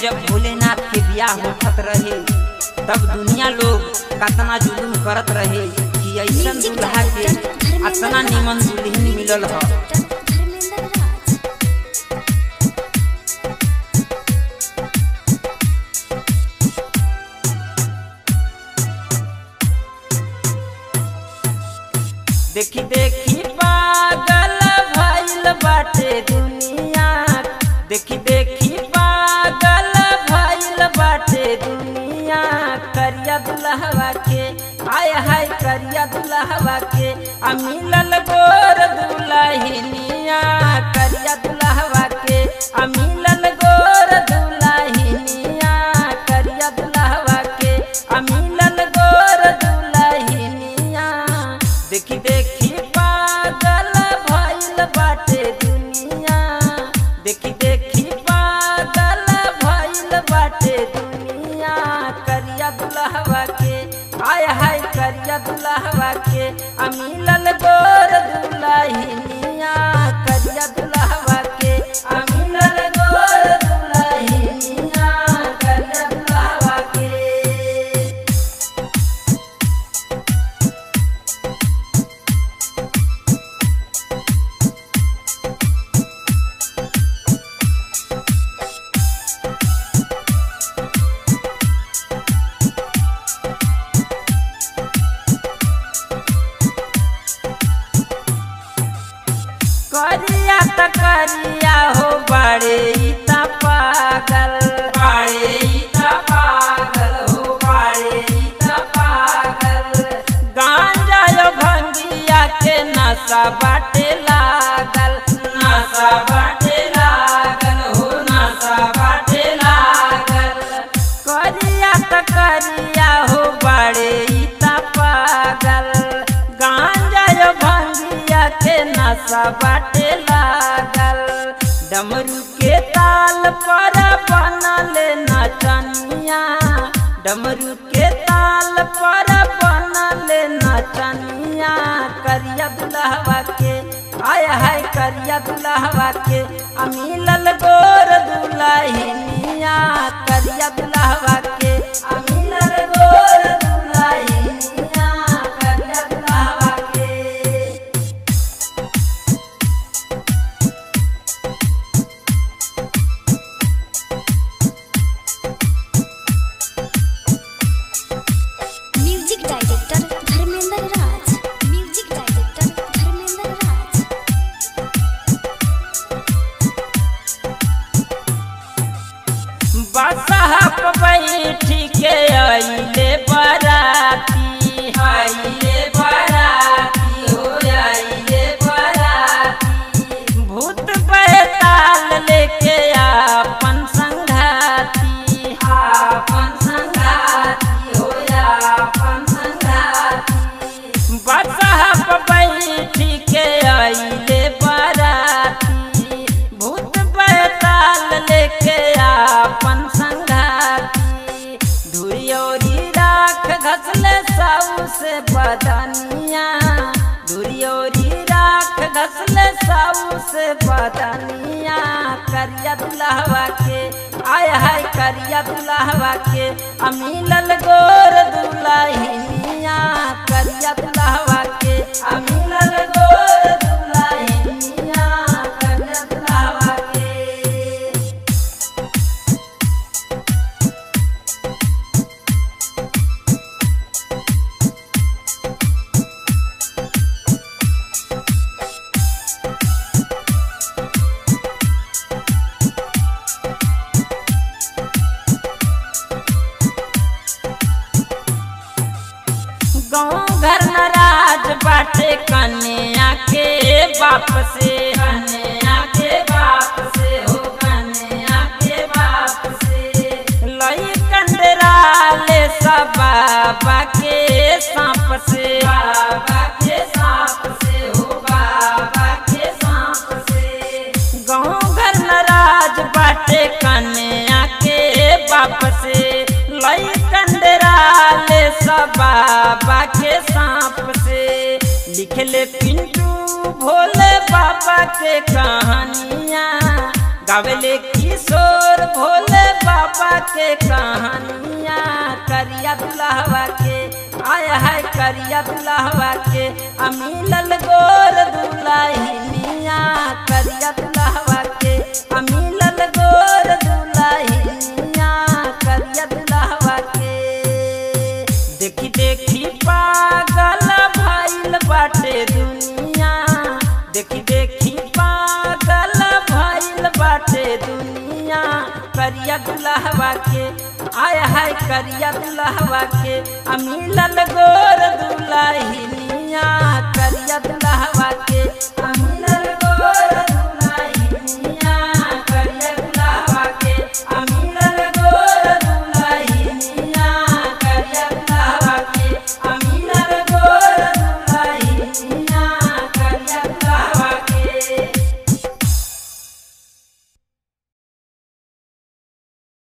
जब भोलेनाथ के बियाह होखत रहे तब दुनिया लोग कतना जुलूम करत रहे कि ऐसन दुल्हा के अतना निमन दुल्हन मिलल ह धर्मेंद्र राज देखी देखी पागल भइल बाटे दुनिया देखी देखी पागल भइल बाटे दुनिया करिया दुल्हवा के आय हाय करिया दुल्हवा के आ मिलल गोर दुल्हनिया करिया दुल्हवा के आ मिलल गोर दुल्हनिया करिया दुल्हवा के आ मिलल गोर दुल्हनिया देखी देखी पागल भइल बाटे दुनिया देखी देखी पागल भइल बाटे दुनिया करिया दुल्हवा के आय हाय करिया दुल्हवा के आ मिलल गोर दुल्हनिया करिया दुल्हवा के आ मिलल गोर दुल्हनिया करिया दुल्हवा के करिया त करिया हो बड़े ई त पागल बड़े ई त पागल हो बड़े ई त पागल गांजा यो भंगिया के नशा बाटे लागल नशा बाटे लागल हो नशा बाटे लागल करिया त करिया हो बड़े ई त पागल गांजा यो भंगिया के नशा बाटे लागल डमरू के ताल पर बनल नचनिया डमरू के ताल पर बनल नचनिया करिया दुल्हवा के आय हाय करिया दुल्हवा के आ मिलल गोर दुल्हनिया करिया दुल्हवा के आ मिलल गोर दुल्हनिया करिया दुल्हवा के music director Dharmendra Raj music director Dharmendra Raj बसहप बैठी के अइले बराती अइले बराती हो अइले बराती भूत बैताल लेके आपन संघाती आपन संघाती हो आपन संघाती बसहप बैठी के अइले बराती भूत बैताल लेके आपन संघाती धुरियोरी राख घसले साऊ से बदनिया धुरियोरी राख घसले साऊ से बदनिया करिया दुल्हवा के आय हाय करिया दुल्हवा के आ मिलल गोर दुल्हनिया करिया दुल्हवा के आ मिलल गोर दुल्हनिया करिया दुल्हवा के गाँव घर नाराज बाटे कन्या के बाप से कन्या के बाप से हो कन्या के बाप से लई कंडराले सब बाबा के सांप से बाबा के सांप से हो बाबा के सांप से गाँव घर नाराज बाटे कन्या के बाप से लई कंडराले सब बाबा के सांप से लिखले पिंटू भोले बाबा के कहानियाँ गावेले किशोर भोले बाबा के कहानिया करिया दुल्हवा के आया है करिया दुल्हवा के अमीलल गोर दुल्हनिया करिया दुल्हवा के अमीलल गोर दुल्हनिया करिया दुल्हवा के देखी देखी पागल भइल बाटे दुनिया देखी देखी पागल भइल बाटे दुनिया करिया दुल्हवा के आया है करिया दुल्हवा के अमीलल गोर दुल्हनिया करिया दुल्हवा के अमीलल